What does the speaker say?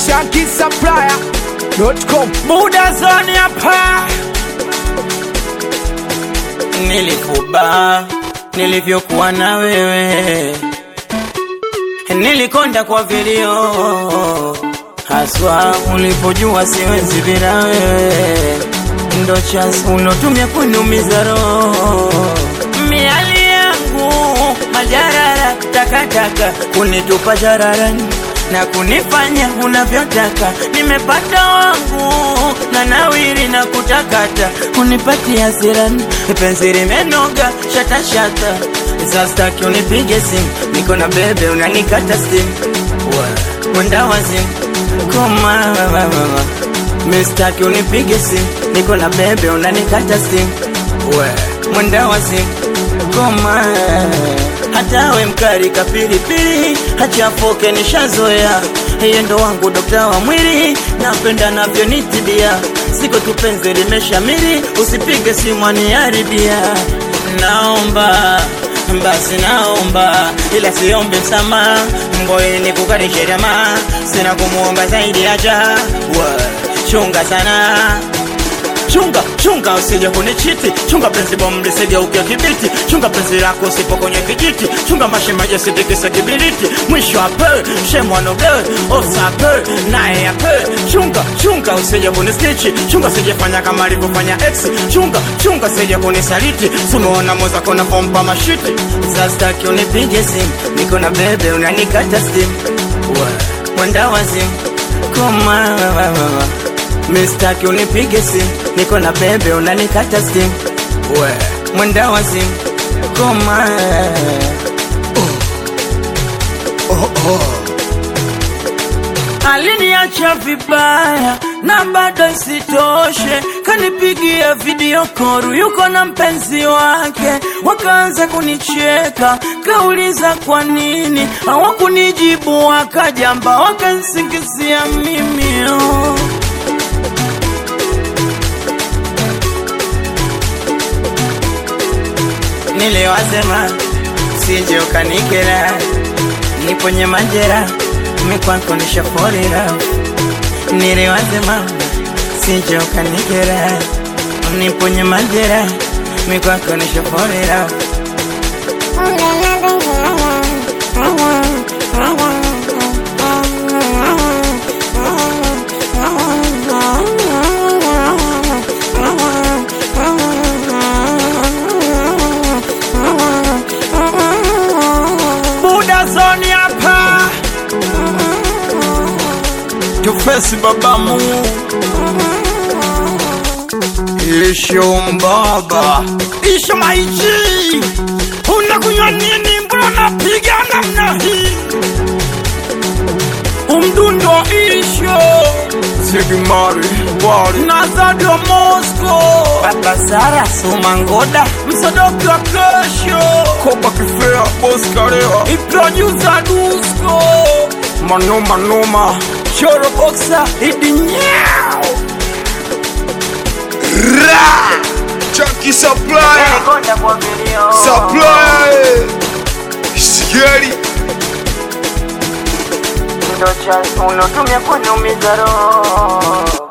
shankisapplier.com muda zoni hapa nilifuba nilivyokuwa na wewe nilikonda kwa vilio haswa ulipojua siwezi bila wewe ndo chance ulotumia kuniumiza roho miali yangu majarara takataka kunitupa jararani na kunifanya unavyotaka nimepata wangu na nawiri na kutakata unipatia hasirani penzi limenoga shatashata sastaki unipige simu niko na bebe unanikata simu mwenda wazimu koma mistaki unipige simu niko na bebe unanikata simu mwenda wazimu koma hata we mkari kapilipili hachafoke nishazoea yeye ndo wangu dokta wa mwili napenda navyonitibia siko tupenzi limeshamiri usipige simu aniharibia naomba basi naomba ila siombe msamaha ngoye ni kukarishe tamaa sina kumuomba zaidi aja chunga sana chunga chunga usije kunichiti chunga penzi bomu lisigeuke kibiti chunga penzi lako usipo kwenye kijiti chunga mashemaji asitikise kibiriti mwisho ape shemwanoge osape naye ape chunga chunga usije kunistichi chunga sijefanya kama alivyofanya ex chunga chunga sije kunisaliti sumeona moza kona pompa mashiti sastaki unipige simu niko na bebe unanikata simu mwenda wazimu koma mistaki unipige simu niko na bebe unanikata simu we mwenda wa simu koma aliniacha vibaya na bado isitoshe kanipigia video koru yuko na mpenzi wake wakaanza kunicheka kauliza kwa nini hawakunijibu wakajamba wakansingizia mimi oh. niliwasema sije ukanikera niponye majera mikwako nishaforira niliwasema sije ukanikera niponye majera mikwako nishaforira muda zoni hapa tufesi babamu isho mbaba isho maiji unakunywa nini mbona napiga namna hii umdundo isho sigimari wari nazadio mosco baba sara sumangoda msodoki wa kesho koba kifea boskarewa iprodusa dusko manoma noma choro boxa idinyao Ra! Chunky Supplier Konda kwa vilio Supplier Sigeri ndo cha unotumia kuniumiza roho